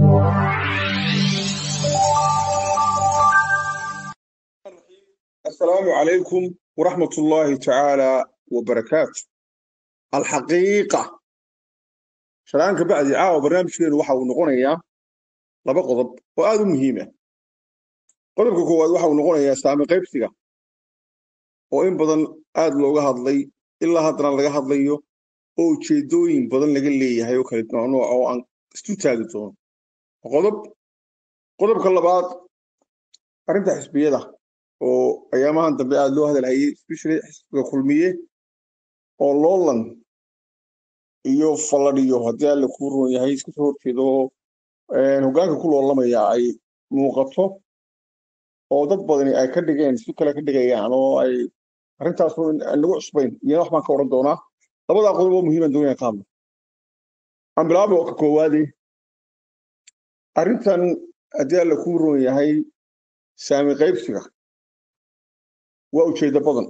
السلام عليكم ورحمة الله تعالى وبركاته الحقيقة شرانك بعد عاوة برنامج كير وحا ونقونيا لبا قضب وآذو مهمة قضبك كواد وحا ونقونيا سامي قيبسيغا وإن بدن آد لوغا هادلي إلا هادنا لغا هادليو oo ujeedooyin badan laga leeyahay oo kala nooc oo aan isu taagi doono qodob qodobka labaad arrinta xisbiyada oo ayaamahan dambe aada loo hadalhayay especially xisbiga kulmiye oo loolan iyo falladhiyo haddii alle kuu roon yahay iska soo horjeedo hoggaanka ku loolamaya ay muuqato oo dad badani ay ka dhigeen si kale ka dhigayaan oo ay arrintaas aan lagu cusbayn iyana wax baan ka odhan doonaa labadaa qodob oo muhiiman doonaya ka hadlo aan bilaabo ka koowaade arrintan haddii alle kuu roon yahay saami qaybsiga waa ujeeddo badan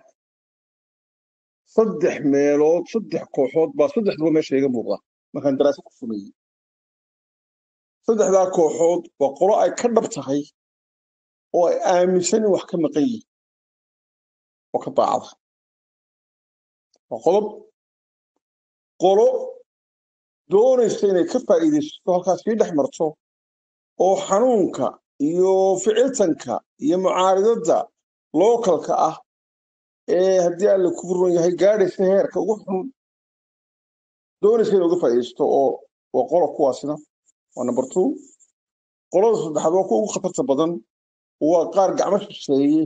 saddex meelood saddex kooxood baa saddexduba meesha iga muuqda markaan daraasad ku sameeyey saddexdaa kooxood waa qolo ay ka dhab tahay oo ay aaminsan in wax ka maqan yihin oo ka daacada waa qodob qolo doonaysa inay ka faa'iidaysato halkaas sii dhex marto oo xanuunka iyo ficiltanka iyo mucaaridadda lookalka ah ee haddii alle ku ron yahay gaadhaysa heerka ugu xun doonaysa inay uga faa'iidaysato oo waa qolo kuwaasina waa number two qolada saddexaad waa kuwa ugu khatarta badan waa qaar gacmo shisheeye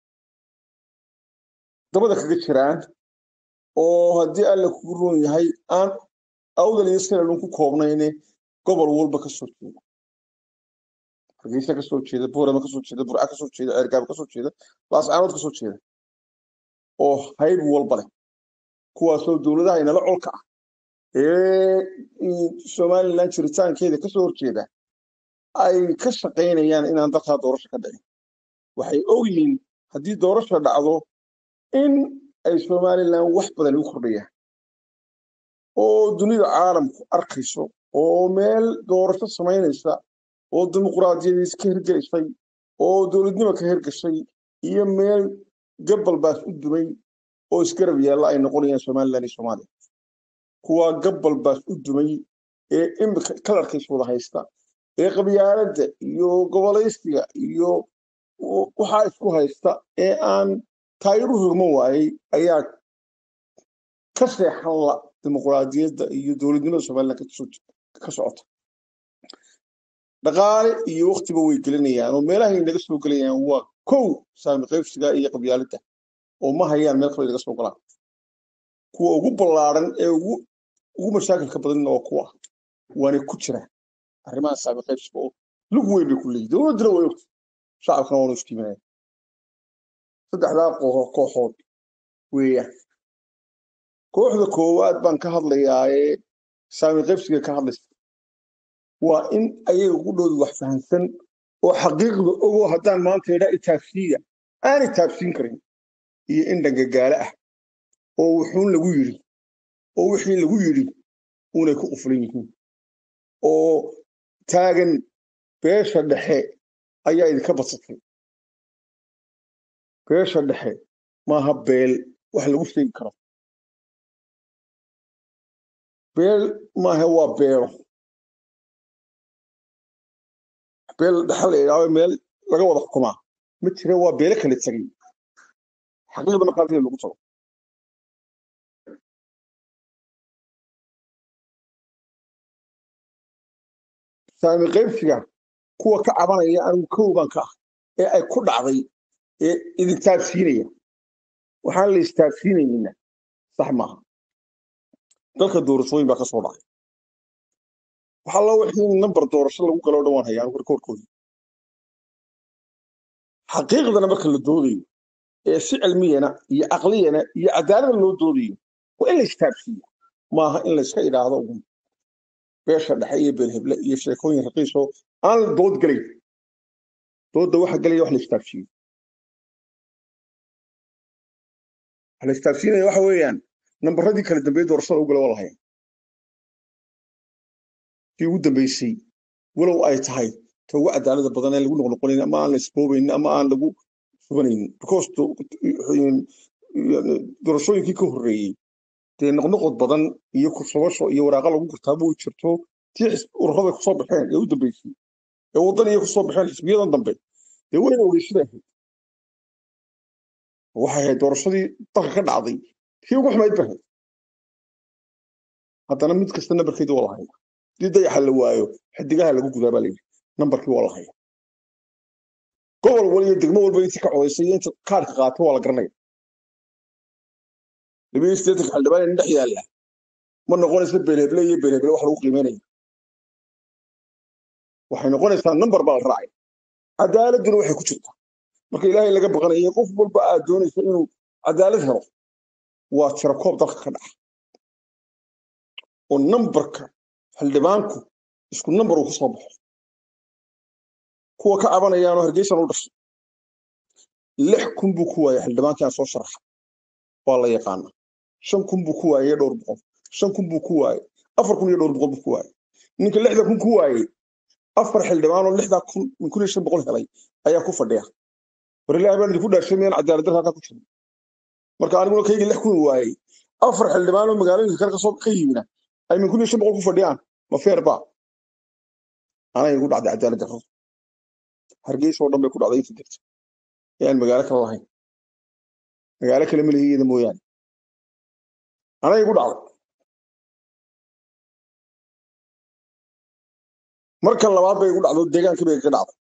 dabada kaga jiraan oo haddii alle kugu roon yahay aan awdal iyo silalun ku koobnayne gobol walba ka soo jeeda hargeysa ka soo jeeda boorama ka soo jeeda burca ka soo jeeda ceergaaba ka soo jeeda laascaanood ka soo jeeda oo hayb walba leh kuwaasoo dowladaha inala colka ah ee somalilan jiritaankeeda ka soo horjeeda ay ka shaqaynayaan inaan dalkaa doorasho ka dhicin waxay ogyihiin haddii doorasha dhacdo in ay somalilan wax badan igu kordhayaan oo dunida caalamku arkayso oo meel doorasho samaynaysa oo dimuquraadiyadiis ka hirgelaysay oo dowladnimo ka hirgashay iyo meel gabal baas u dumay oo isgarab yaalla ay noqonayaan somalilan iyo soomaaliya kuwaa gabal baas u dumay ee imika kalarkiis wada haysta ee qabyaaladda iyo gobolaysiga iyo waxaa isku haysta ee aan taayiru rugma waayey ayaa ka seexan la dimuquraadiyadda iyo dowladnimada somalilan ka socota dhaqaale iyo waktiba way gelinayaan oo meelahay naga soo gelayaan waa kow saami qaybsiga iyo qabyaaladda oo ma hayaan meel kale naga soo galaan kuwa ugu ballaaran ee ugu ugu mashaakilka badanna waa kuwa waanay ku jiraan arrimaha saami qaybsiga oo lug weyn bay ku leeyihin dowladduna way ogta shacabkana waanu istiiminaya saddexdaa kooxood weeyaan kooxda koowaad baan ka hadlayaa ee saami qaybsiga ka hadlaysa waa in ayaga ugu dhowda wax fahamsan oo xaqiiqda ogoo haddaan maanta idhaa itaabsiiya aan itaabsiin karin iyo in dhangagaale ah oo wuxuun lagu yidhi oo wixii lagu yidhi unay ku qufulan yihiin oo taagan beesha dhexe ayaa idinka badsatay beesha dhexe maaha beel wax lagu sheegi karo beel maaha waa beelo beel dhexe la idhaaho meel laga wada xukumaa ma jira waa beelo kala tegay xaqiiqda markaasida lagu tago saami qaybsiga kuwa ka cabanaya anigu kow baan ka ah ee ay ku dhacday ee idin taabsiinaya waxaan la istaabsiinayna sax maaha dalka doorashooyin baa ka soo dhacay waxaa loo wixii nambar doorasho lagu galo dhawaan hayaa anigu rikoorkoodii xaqiiqdana marka la doodayo ee si cilmiyana iyo caqliyana iyo cadaalada loo doodayo waa in la istaabsiiya maaha in la iska idhaahdo ugun beesha dhexe iyo beelheble iyo sheekooyin raqiisoo aan la dood gelayn doodda waxa gelaya wax la istaabsiiyo waxa la istaabsiinaya waxa weeyaan nambaradii kala dambeeyey doorashada u gala waa la haya kii ugu dambeysay walow ay tahay ta ugu cadaalada badan ee lagu noqnoqonayn ama aan la isboobaynin ama aan lagu subanaynin because doorashooyinkii ka horreeyey dee noqnoqod badan iyo kursabasho iyo waraaqa lagu gurtaaba way jirto tii ururada kusoo baxeen ee u dambeysay ee waddan iyo kusoo baxeen xisbiyadan dambe dee wayna ogeysada ahayd waxay ahayd doorashadii dalka ka dhacday tii ugu xumayd ba ahayd haddana mid kasta nambarkeedii waa lahaya hadii dayaxa la waayo xidigaha lagu gudaa baa layidhi nambarkii waa lahaya gobol wal iyo degmo walba intii ka codaysay iyo inta kaarka qaatay waa la garanaya labiyo sideetanka xildhibaan in dhex yaalla ma noqonaysa beelheble iyo beelheble wax lagu qiimeynaya waxay noqonaysaa nambar baa la raacay cadaaladuna waxay ku jirtaa marka ilaahay laga baqanaya qof walba aad doonaysa inuu cadaalad helo waa tirakoob dalka ka dhaca oo nambarka xildhibaanku isku nambar uu ka soo baxo kuwa ka cabanayaanoo hargeysan u dhashay lix kun buu ku waayay xildhibaankii aan soo sharaxa waa la yaqaana shan kun buu ku waayay dhowr boqol shan kun buu ku waayay afar kun iyo dhowr boqol buu ku waayay ninka lixda kun ku waayey afar xildhibaanoo lixdaa kun min kun iyo shan boqol helay ayaa ku fadhiya war ilaahay baan idinku dhaashay miyaan cadaalad darra halkaa ku jirin marka aniguna kaygii lix kun waayey afar xildhibaanoo magaalooyinka kale kasoo ka yimina ay min kun iyo shan boqol ku fadhiyaan ma feer ba anay igu dhacday cadaalad darro hargeysa oo dhan bay ku dhacday inta jirta ee aan magaalo kale lahayn magaalo kale ma lihigeeda mooyaane anay igu dhacday marka labaad bay igu dhacdo deegaankii bay ka dhacday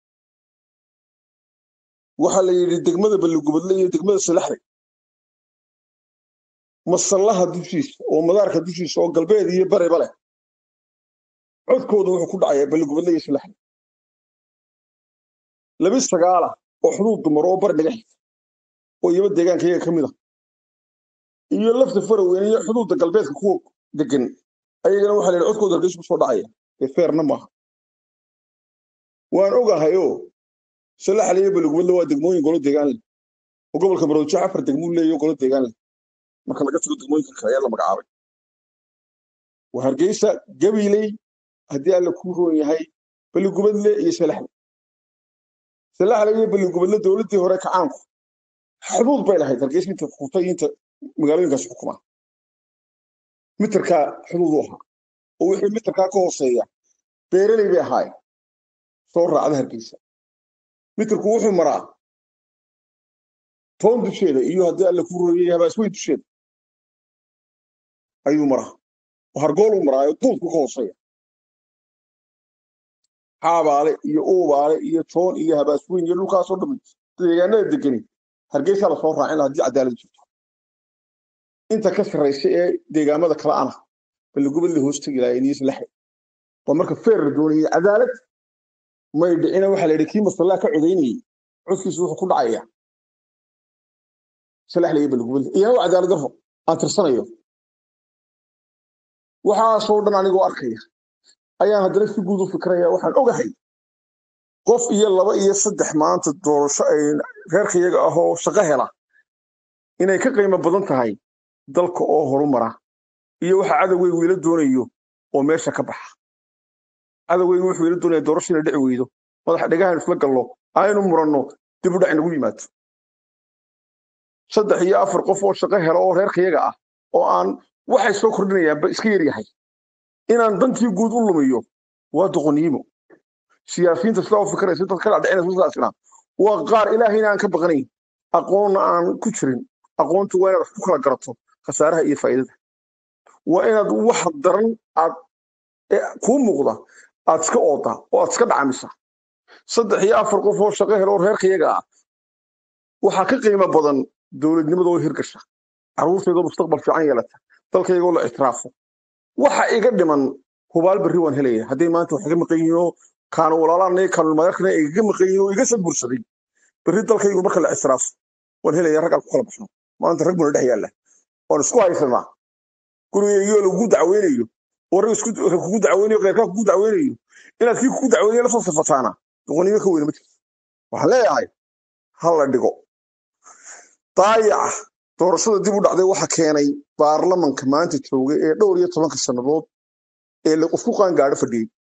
waxaa la yidhi degmada balligubadle iyo degmada salaxday masallaha dushiisa oo madaarka dushiisa oo galbeed iyo bariba leh codkooda wuxuu ku dhacayaa balligubadle iyo salaxday labi sagaala oo xuduud dumar oo bari dhaga xigta oo iyaba deegaankayaga ka mid a iyo lafta faraweyne iyo xuduudda galbeedka kuwa degan ayagana waxaa la yidhi codkooda hargeysa kusoo dhacaya ee feerna maaha waan ogahayoo salaxle iyo balligubadle waa degmooyin golo deegaan leh oo gobolka maroojo afar degmuu leeyo golo deegaan leh marka laga tago degmooyinka kale ayaa la magacaabay waa hargeysa gabiley haddii alla kuu roon yahay balligubadle iyo salaxle salaxle iyo balligubadle dowladdii hore kacaanku xuduud bay lahayd hargeysa inta xukuntay inta magaalooyinkaas xukumaa mitirkaa xuduud u ahaa oo wixii mitirkaa ka hooseeya beeraley bay ahaayeen soo raacda hargeysa mitirku wuxuu maraa toon dusheeda iyo haddii alla kuu rooyay habaasweyn dusheeda ayuu maraa oo hargooluu maraayo duudku ka hooseeya xaabaale iyo uubaale iyo toon iyo habaasweyn iyo dhulkaasoo dhammi deegaanada degani hargeysaa lasoo raacin haddii cadaalad jirto inta ka sarraysa ee deegaamada kale ana balligubadle hoos tegi lahayen iyo salaxe waa marka feer la doonayay cadaalad may dhicina waxaa la yidhi kii masallaa ka codaynayey codkiisu wuxuu ku dhacaya salaxle iyo balligubadle iyo hawa cadaalad darro aan tirsanayo waxaasoo dhan anigoo arkaya ayaan haddana si guud u fikraya waxaan ogahay qof iyo laba iyo saddex maanta doorasho ay reerkayaga ah oo shaqo hela inay ka qiimo badan tahay dalka oo horumara iyo waxa cadowgeygu ila doonayo oo meesha ka baxa cadowgeygu wuxuu ila doonaya doorasho ina dhici weydo madaxa dhegahan isla gallo aynu muranno dib u dhac inagu yimaado saddex iyo afar qof oo shaqo hela oo reerkayaga ah oo aan waxay soo kordhinayaanba iska yar yahay inaan dantii guud u lumiyo waa doqoniimo siyaasiyiinta sidaa u fikiraysa dad ka dhacdhicinaysa sidaasna waa qaar ilaahayna aan ka baqanayn aqoonna aan ku jirin aqoontu waa inaad wax ku kala garato khasaaraha iyo faa'iidada waa inaad wax daran aad kuu muuqda aad iska ooda oo aad iska dhacamisa saddex iyo afar qof oo shaqo helo oo reerkayaga ah waxaa ka qiimo badan dowladnimada oo hirgasha carruurtaydoo mustaqbal fiican yeelata dalkaygoo la ictiraafo waxa iga dhiman hubaal berri waan helaya hadday maanta wax iga maqan yihiin oo kaanu walaalaan kaanu magarkana iga maqan yihiin oo iga sabursaday berri dalkaygu marka la ictiraafo waan helaya raggaan ku kala baxno maanta rag buna dhex yaalla waan isku haysanaa gurigaygioo lagugu dacweynayo oo rag isku kugu dacweynayo keyrkaa kugu dacweynayo inaad kii kugu dacweynayo la soo sifataana doqonnimo ka weyna ma jirto waxaan leeyahay ha la dhigo daayaca doorashada dib u dhacday waxa keenay baarlamanka maanta jooga ee dhowr iyo tobanka sannadood ee isku qaangaadho fadhiyey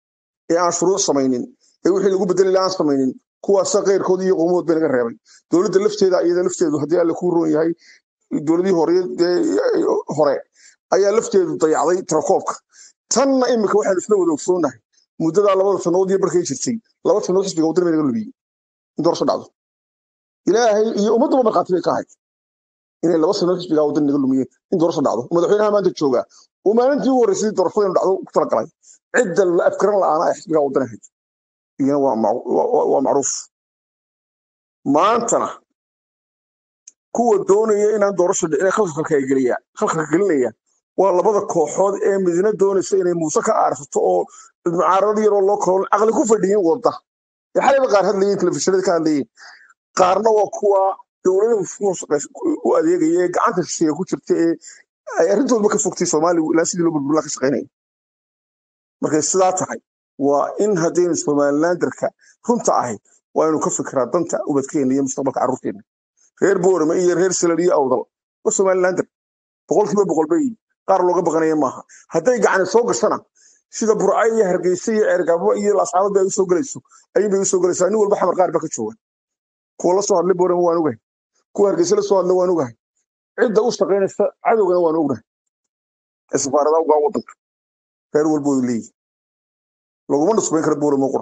ee aan shuruuc samaynin ee wixii lagu bedeli lahaa aan samaynin kuwaasa keyrkood iyo qowmood bay naga reebay dowladda lafteeda iyada lafteedu haddii alle ku roon yahay dowladihii hore ee hore ayaa lafteedu dayacday tirakoobka tanna imika waxaanu isla wada ogsoonahay muddadaa labada sannadood iyo barkay jirtay laba sannadood xisbiga waddan bay naga lumiyey in doorasho dhacdo ilaahay iyo ummadduba markhaati bay ka ahayd inay laba sannadood xisbigaa waddan naga lumiyeen in doorasho dhacdo madaxweynaha maanta joogaa uu maalintii ugu horreysay doorashada inu dhacdo ku talagalay cidda la afkaran la'aana ay xisbigaa waddan ahayd iyana waa mac- waa- waa macruuf maantana kuwa doonaya inaan doorasho dhicin khalkhalka ay geliya khalkhalka gelinaya waa labada kooxood ee midna doonaysa inay muuse ka aarsato oo mucaarado yaroo loo kalo caqli ku fadhiyin wadda ee xalayba qaar hadlayeen telefishinada ka hadlayeen qaarna waa kuwa dowladaha ku shaqeysa- u adeegaya ee gacanta shisheeye ku jirta ee ay arrintoodba ka fogtay soomaaliya ilaa sidii loo burburinaa ka shaqeynaya markay sidaa tahay waa in haddaynu somalilanderka runta ahay waa inuu ka fikiraa danta ubadkeena iyo mustaqbalka carruurteena reer boorame iyo reer salad iyo awdal waa somalilander boqolkiiba boqol bay yihiin. qaar looga baqanaya maaha hadday gacani soo gashana sida burca iyo hargeysa iyo ceergabo iyo laascaanood bay usoo gelayso ayun bay usoo gelaysaa nin walba xamar qaar ba ka jooga kuwa la soo hadlay boorame waan ogahay kuwa hargeysa la soo hadla waan ogahay cidda u shaqaynaysa cadowgana waan ognahay ee safaaradaha ugaa wadanka reer walboodu leeyihi laguma nusbayn kara boorame qura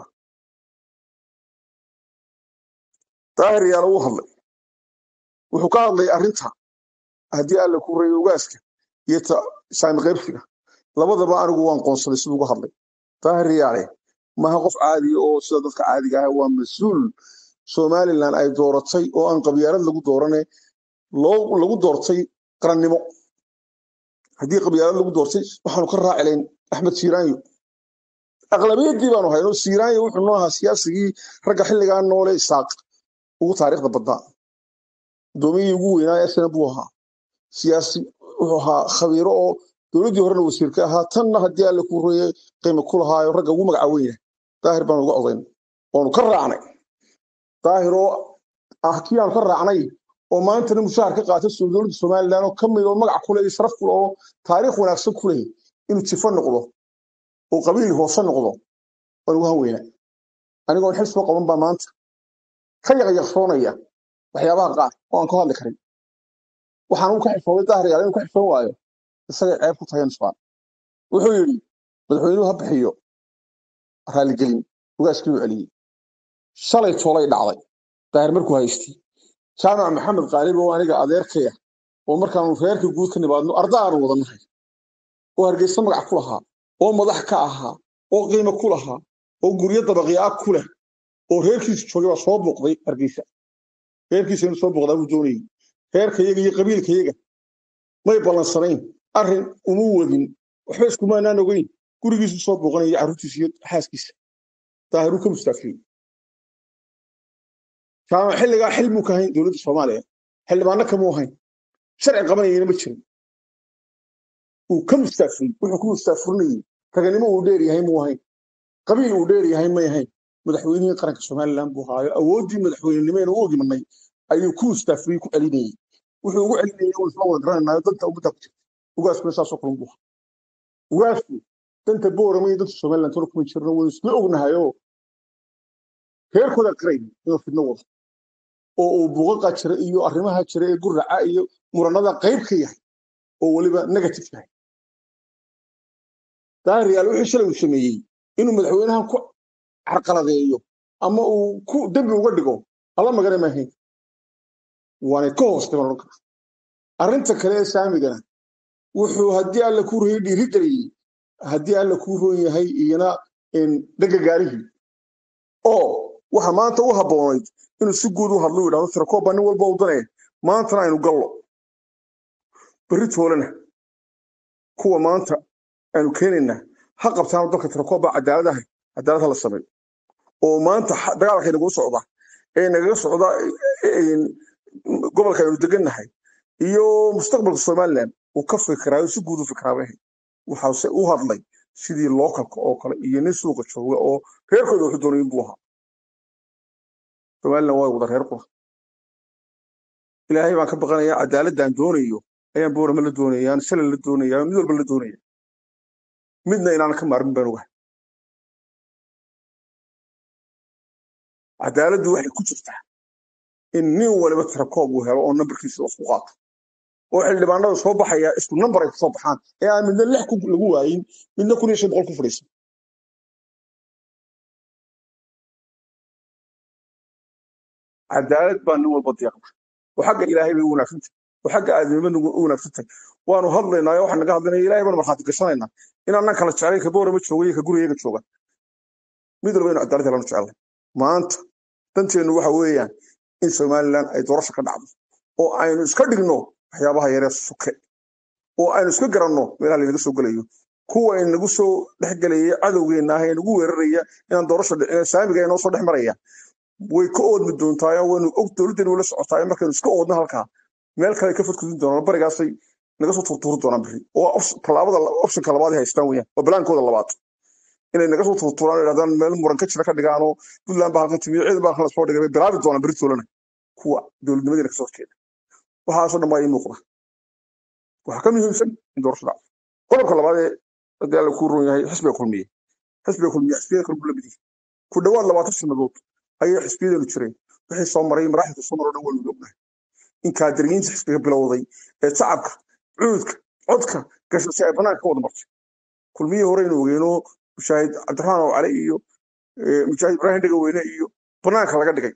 daahir yaala uu hadlay wuxuu ka hadlay arrinta haddii alla ku reeyo ugaaska iyo ta saami qaybsiga labadaba anigu waan qoonsaday siduu uga hadlay daahir yaale maaha qof caadiya oo sida dadka caadiga ah waa mas-uul somalilan ay dooratay oo aan qabyaalad lagu doorane loo lagu doortay qarannimo haddii qabyaalad lagu doortay waxaanu ka raaci layn axmed siiraanyo aqlabiyadii baanu hayno siiraanyo wuxuu noo ahaa siyaasigii ragga xilligaa noole isaaq ugu taariikhda badnaa gudoomiyihii ugu weynaa esna buu ahaa siyaasi wuxuu ahaa khabiiro oo dowladdii horena wasiirka ahaa tanna haddii alle ku roye qiimo ku lahaayo ragga ugu magaca weyn yahay daahir baanu uga odayn waanu ka raacnay daahir oo ah kii aanu ka raacnay oo maantana mushaar ka qaata soo dowladda somalilan oo ka mid oo magac kule iyo sharaf kule oo taariikh wanaagsan ku leh inuu jifo noqdo oo qabiil hoose noqdo waan ugu hanweynaa anigoon xil soo qaban baa maanta ka yaqyaqsoonaya waxyaabaha qaar oo aan ka hadli karin waxaan uu ka xifooday daahir yaal inuu ka xifoon waayo isagay ceeb ku tahay nusbaan wuxuu yidhi madaxweynuhu ha bixiyo raaligelin ugaaskii u celiyey shalay toolay dhacday daahir markuu haystay jaamac maxamed qaalib oo aniga adeerkaya oo markaanu reerka guud ka nimaadno arda aanu wada nahay oo hargeysa magac ku lahaa oo madax ka ahaa oo qiimo ku lahaa oo guryo dabaqyaa ku leh oo reerkiisu joogay baa soo booqday hargeysa reerkiisa inuu soo booqdaa buu doonayay reerkayaga iyo qabiilkayaga may ballansanayn arrin uma wadin waxba iskumaanaan ogeyn gurigiisu soo booqanaya carruurtiisa iyo xaaskiisa daahiruu ka mustaafiyey jaamac xilligaa xil muu ka hayn dowladda soomaaliya xildhibaano kamuu hayn sharci qabanayana ma jirin uu ka mustaafiyey wuxuu ku mustaafurinayey raganimo uu dheer yahay muu hayn qabiil uu dheer yahay may hayn madaxweynihii qaranka somalilan buu haayo awooddii madaxweynenimeen u ogimanay ayuu ku mustaafiyey ku celinayey wuxuu ugu celinayey oo isla wada garanaynayo danta ummadda ku jirta ugaaskuna saasoo kalan buu ahaa ugaasku danta boorama iyo danta somalilan tona kuma jirno waynu isla ognahayoo reerkooda qirayn inuu fidno wado oo uu buuqaqa jira iyo arrimaha jira ee guraca iyo muranada qayb ka yahay oo weliba negative yahay daahir yaal wixii shalay uu sameeyey inuu madaxweynahan ku carqaladeeyo ama uu ku dembi uga dhigo alla magana maahayn waanay ka hoostay baan odhan karaa arrinta kale ee saamigana wuxuu haddii alla kuu royay dhiiri geliyey haddii alla kuu roon yahay iyana dhega gaarihii oo waxa maanta u habboonayd inuu si guud u hadlo u yidhahdo tirakooba nin walba u danaya maantana aynu gallo berri toolena kuwa maanta aynu keenaynaa ha qabtaan dalka tirakooba cadaalad ahay cadaalad ha la sameeyo oo maanta xa- dagaalka inagu socda ee nagaga socda een, gobolka aynu degannahay iyo mustaqbalka somaliland uu ka fikiraayo si guud u fikiraabay waxaase u hadlay sidii lookalka oo kale iyo nin suuqa jooga oo reerkooda wuxuu doonay inbuu ahaa somaliland waa wada reer qura ilaahay baan ka baqanayaa cadaaladaan doonayo ayaan boorama la doonaya ayaan shalay la doonaya ayaan mid walba la doonaya midna inaan ka maarmin baan ogahay cadaaladdu waxay ku jirtaa in nin waliba tirakoob uu helo oo nambarkiisa lasku qaato oo xildhibaanada soo baxaya isku nambar ay kusoo baxaan ee aan midna lix ku- lagu waayin midna kun iyo shan boqol ku fadhiisan cadaalad baa nin walba deeqda oo xagga ilaahay bay u wanaagsan tahay oo xagga aadamnimada u wanaagsan tahay waanu hadlaynaa oo waxaan naga hadlaynaa ilaahay baanu markhaati gashanaynaa inaanan kala jeclayn ka boorama jooga iyo ka gurigayaga jooga mid walba inu cadaalad helanu jeclay maanta danteennu waxa weeyaan in somalilan ay doorasho ka dhacdo oo aynu iska dhigno waxyaabaha yaree suke oo aynu iska garanno meelaha laynaga soo gelayo kuwa inagu soo dhexgelaya cadowgeenna ah ee nagu weeraraya inaan doorasho dhicin saamiga inoo soo dhex maraya way ka oodmi doontaa waynu og dowladdeenu wala socotaa markaynu iska oodno halkaa meel kale ay ka fadkudin doonaan barigaasay naga soo turtuuri doonaan biri oo op- tallaabada optionka labaad ay haystaan weyaan waa balaankooda labaad inay naga soo turtuuraan oo yidhahdaan meel muran ka jira ka dhigaanoo puntland baa halkan timiyo ciidan baa halkan lasoo dhigay bay bilaabi doonaan beri toolana kuwa dowladnimadeena kasoo horjeeda waxaasoo dhan baa ii muuqda waxaa ka muhiimsan in doorasho dhacdo qodobka labaad ee haddii alla kuu ron yahay xisbiga kulmiye xisbiga kulmiye xisbiyada kale buu la mid yahay ku dhowaad labaatan sannadood ayay xisbiyadeenu jireen wixii soo maray maraaxilka soo maroo dhan waa lagu ognahay in kaadiriyiinta xisbiga bilowday ee shacabka cuudka codka gashasay ay banaanka ka wada martay kulmiyihii horeynu ogeyno mushaahid cabdiraxmaan oo cali iyo eh, mujaahid ibraahim dhegaweyne iyo banaanka laga dhigay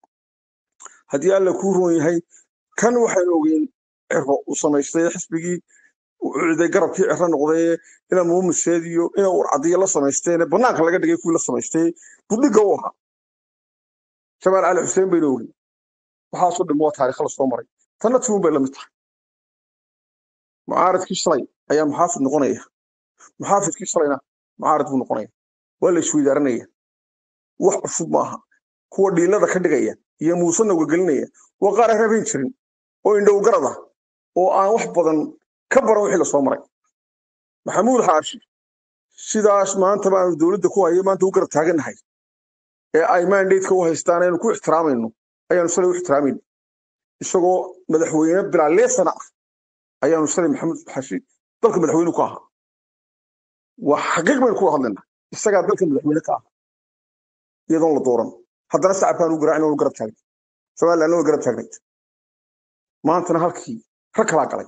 haddii alla kuu roon yahay kan waxaynu ogeyn ciro uu samaystay xisbigii uu ciiday garabkii ciro noqday ina muumiseed iyo ina urcadiyo la samaysteen banaanka laga dhigay kuwii la samaystay budhiga u ahaa jamaal cali xuseen baynu ogeyn waxaasoo dhan waa taariikh la soo maray tanna tiwun bay la mid tahay mucaaradkii shalay ayaa muxaafid noqonaya muxaafidkii shalayna mucaarad buu noqonaya waa la isweydaaranaya wax cusub maaha kuwa dhiilada ka dhigaya iyo muusena ugagelinaya waa qaar aan rabayn jirin oo indhow garad ah oo aan wax badan ka baran wixii lasoo maray maxamuud xaashi sidaas maanta baanu dowladda ku hayo maanta u garab taagannahay ee ay mandateka u haystaan aynu ku ixtiraamayno ayaanu shalay u ixtiraamayno isagoo madaxweyne bilaa leesana ah ayaanu shalay maxamuud xaashi dalka madaxweyne ku ahaa waa xaqiiq baynu ku hadlaynaa isagaa dalka madaxweyne ka ah iyadoon la dooran haddana shacabkaan u garaacin oonu garab taagnay somalilandna way garab taagnayd maantana halkii rag kalaa galay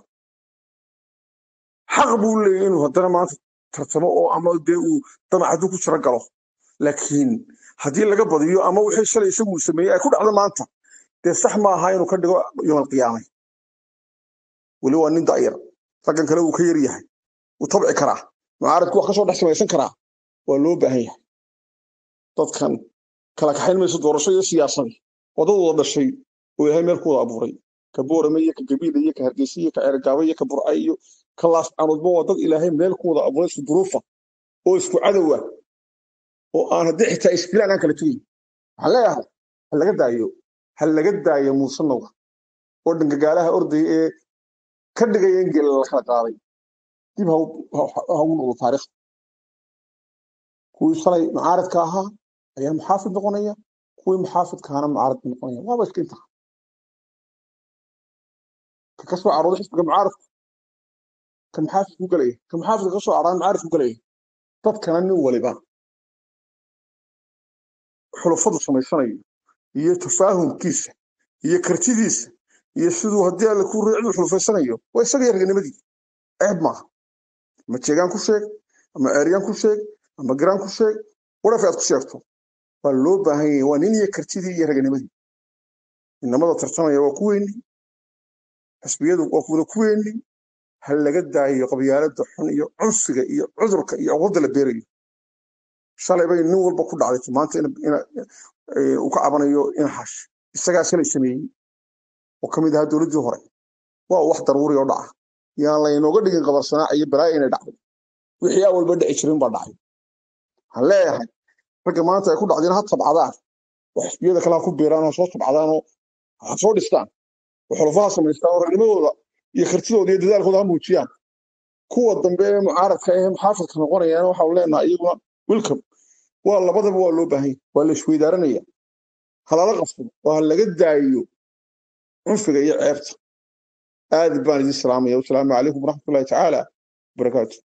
xaq buu leeyahy inuu haddana maanta tartamo oo ama dee uu damacadu ku jiro galo laakiin haddii laga badiyo ama wixii shalay isagu uu sameeyey ay ku dhacdo maanta dee sax ma aha inuu ka dhigo yoomal qiyaamay weli waa nin da'yar raggan kale uu ka yar yahay wuu tabci karaa mucaaradku wax ka soo dhex samaysan karaa waa loo baahan yahay dadkan kala kaxayn mayso doorasho iyo siyaasadi oo dad wada dhashay oo ilaahay meel ku wada abuuray ka boorame iyo ka gabiile iyo ka hargeysa iyo ka ceergaaba iyo ka burca iyo ka laascaanoodba waa dad ilaahay meel ku wada abuuray isku duruufa oo isku cadowa oo aan haddii xitaa isfilaan aan kala tegayn waxaan leeyahay ha laga daayo ha laga daayo muusanoga oo dhangagaalaha ordaya ee ka dhigaya in geela la kala qaaday dib ha u- ha- ha ugu noqdo taariikhda kuwii shalay mucaaradka ahaa ayaa muxaafid noqonaya kuwii muxaafidkaana mucaarad bay noqonaya waaba iska intaa ka kasoo carooday xisbiga mucaaradku ka muxaafid ku galaya ka muxaafidka kasoo caraan mucaarid ku galaya dadkana nin waliba xulufadu samaysanayo iyo tafaahumkiisa iyo kartidiisa iyo siduu haddii alle ku riicdu xulufaysanayo waa isaga yarganimadii ceeb maaha ama jeegaan ku sheeg ama ceeryaan ku sheeg ama garaan ku sheeg warafi aad ku sheegto waa loo baahan yahay waa nin iyo kartidii iyo raganimadii inamada tartamaya waa kuweeni xisbiyadu waa kuwada kuweeni ha laga daayo qabyaalada xun iyo cunsiga iyo cudurka iyo cudurda la beerayo shalay bay nin walba ku dhacday maanta ina- ina- eh, uu ka cabanayo inaxash isagaa shalay sameeyey oo ka mid ahaa dowladdii hore waa wax daruuri oo dhaca yaan laynooga dhigin qabarsanaac iyo balaayo inay dhacday wixii aa walba dhici jirin baa dhacay waxaan leeyahay ragga maanta ay ku dhacdeen ha tabcadaan oo xisbiyada kale ha ku beeraan oo soo tabcadaan oo ha soo dhistaan oo xulufaha samaystaan oo ragnimadooda iyo kartidooda iyo dadaalkooda ha muujiyaan kuwa dambe ee mucaaradka ee muxaafidka noqonayaan waxaanu leenahay iyaguna welcome waa labadaba waa loo baahan yahay waa la isweydaaranaya halala qabsado oo ha laga daayo cunfiga iyo ceebta aad baan idin salaamaya wasalaamu calaykum waraxmatullahi tacaala wabarakaatu